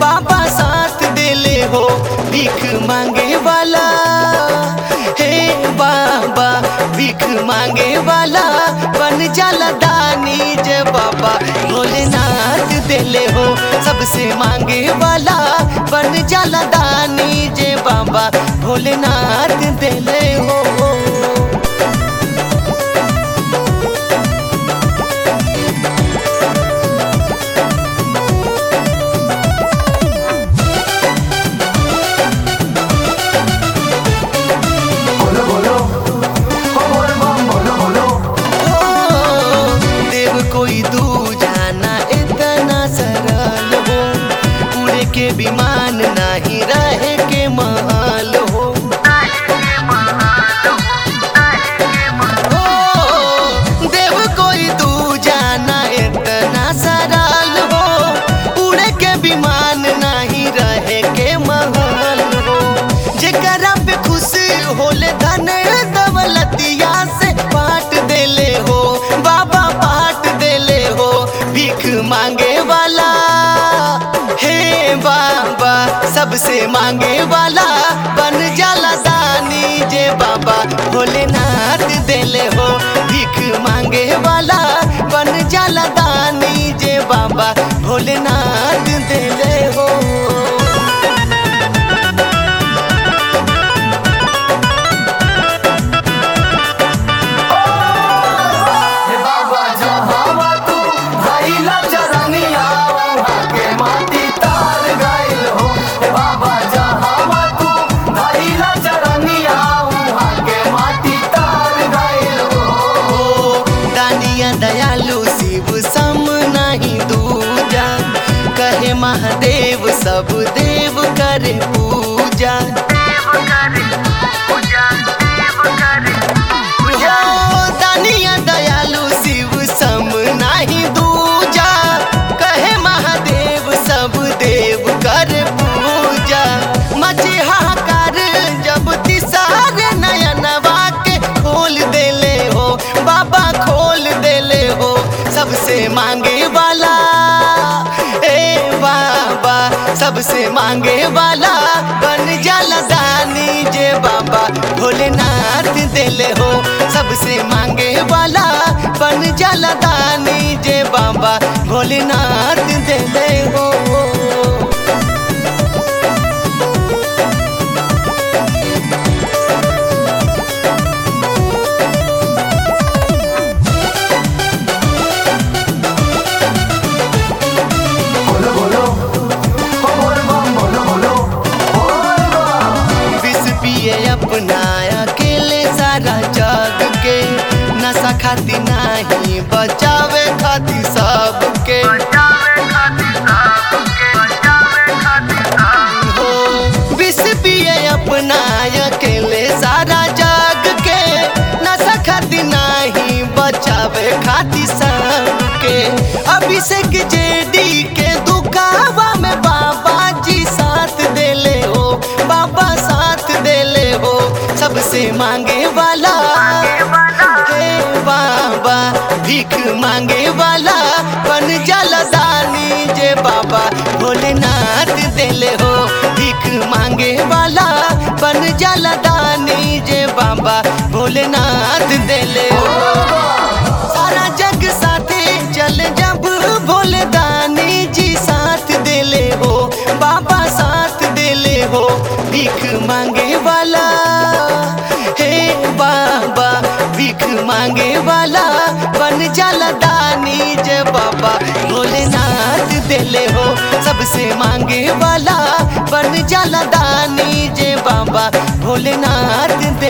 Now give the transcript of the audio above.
बाबा साथ देले हो भीख मांगे वाला हे बाबा भीख मांगे वाला बन जाला दानी जे बाबा भोलेनाथ देले हो सबसे मांगे वाला बन जाला दानी जे बाबा भोलेनाथ देले हो बोलो बोलो ओ बोल बम बोलो बोलो ओ, देव कोई दू जाना इतना सरल हो उड़े के विमान नहीं रहे के महल हो ओ, देव कोई दू जाना इतना सरल हो उड़े के विमान नहीं रहे के महल हो जेकरा पे खुश होले धन दौलतिया से बांट देले हो बाबा बांट देले हो भीख मांगे वाला हे बाबा सबसे मांगे वाला बन जाला दानी जे बाबा भोलेनाथ देले हो भीख मांगे वाला बन जाला दानी जे बाबा भोलेनाथ देले हो हे बाबा जहाँ तू भाई चरनिया वहाँ के माटी तार गइल हो हे बाबा जहाँ तू भाई चरनिया वहाँ के माटी तार गइल हो ओ दानिया दयालु शिव सम नहीं दूजा कहे महादेव सब देव करे पूजा हो दानिया दयालु शिव सम नहीं दूजा कहे महादेव सब देव करे पूजा मचे हाहाकार जब तिसार नयनवा के खोल देले हो बाबा खोल देले हो सबसे मांगे वाला ए बाबा सबसे मांगे वाला बन जाला दानी जे बाबा भोलेनाथ देले हो सबसे मांगे वाला बन जाला दानी जे बाबा भोलेनाथ देले हो बोलो बोलो ओ बोल बम बोलो बोलो बोल बम विष पिए अपना अकेले सारा जग के नशा खाती नहीं बचावे खाती सबके हो विष पिए अपना अकेले सारा जग के नशा खाती नहीं बचावे खाती सबके अभिषेक जेडी के दुकावा में बाबा जी साथ देले हो बाबा साथ देले हो सबसे मांगे वाला हे बाबा भीख मांगे वाला बन जाला दानी जे बाबा भोलेनाथ देले हो भीख मांगे वाला बन जाला दानी जे बाबा भोलेनाथ देले हो सारा जग साथे चल जब भोले दानी जी साथ देले हो बाबा साथ देले हो भीख मांगे वाला हे बाबा भीख मांगे वाला बन जाला दानी जे बाबा भोलेनाथ देले हो सबसे मांगे वाला बन जाला दानी जे बाबा भोलेनाथ